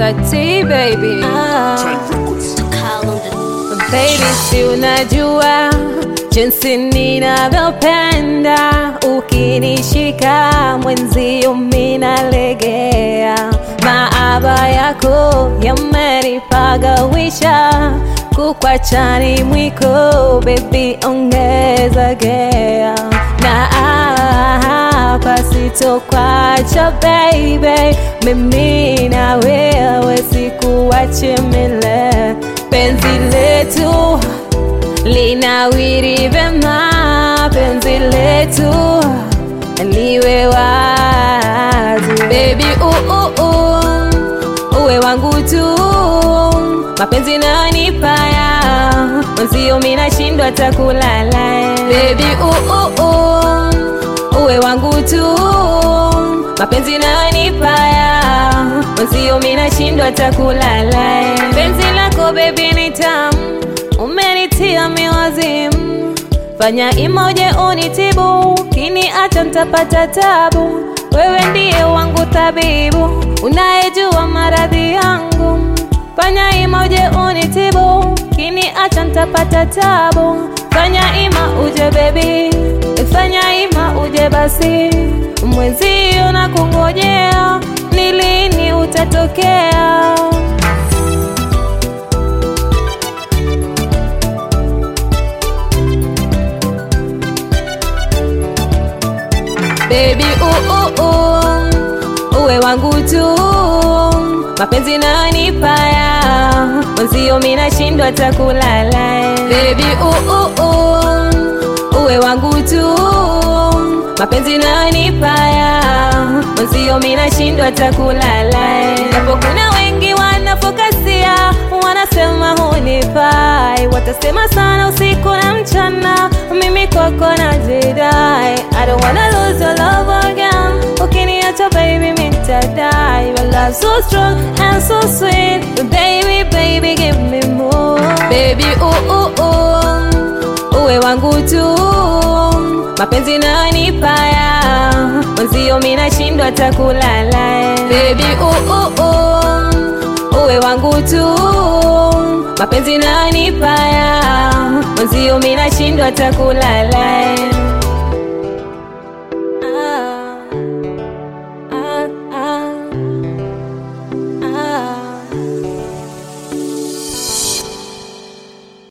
T baby ah. Baby, si unajua jinsi ninavyopenda ukinishika mwenzio minalegea, maaba yako yamenipagawisha, kukwachani mwiko baby, ongeza gea na hapa sitokwacha baby, mimi na wewe sikuache milele, penzi letu linawiri vema, penzi letu liwe wazi baby, uh, uh, uh, uwe wangu tu, mapenzi nayonipaya mwenzio minashindwa takulala baby, uh, uh, uh, uwe wangu tu, mapenzi nayonipaya mwenzio minashindwa takulala penzi lako baby ni tamu umenitia miwazimu, fanya imoje unitibu, kini acha ntapata tabu. Wewe ndiye wangu tabibu, unayejua maradhi yangu, fanya imoje unitibu, kini acha ntapata tabu. Fanya ima uje baby, fanya ima uje basi, mwenzio na kungojea, ni lini utatokea? Baby, uh, uh, uh, uwe wangu tu, mapenzi nayonipaya mwenzio minashindwa takulala. Baby, uh, uh, uh, uwe wangu tu, mapenzi nayonipaya mwenzio minashindwa takulala. Japo kuna wengi wanafokasia, wanasema hunifai, watasema sana usiku na mchana, mimi kwako najidai. I don't wanna lose your love again, ukiniacha baby mitadai. Your love so strong and so sweet, baby baby give me more. Baby uh, uh, uh, uwe wangu tu, mapenzi nayonipaya mwenzio minashindwa takulala. Baby uh, uh, uh, uwe wangu tu, mapenzi nayonipaya mwenzio minashindwa takulala.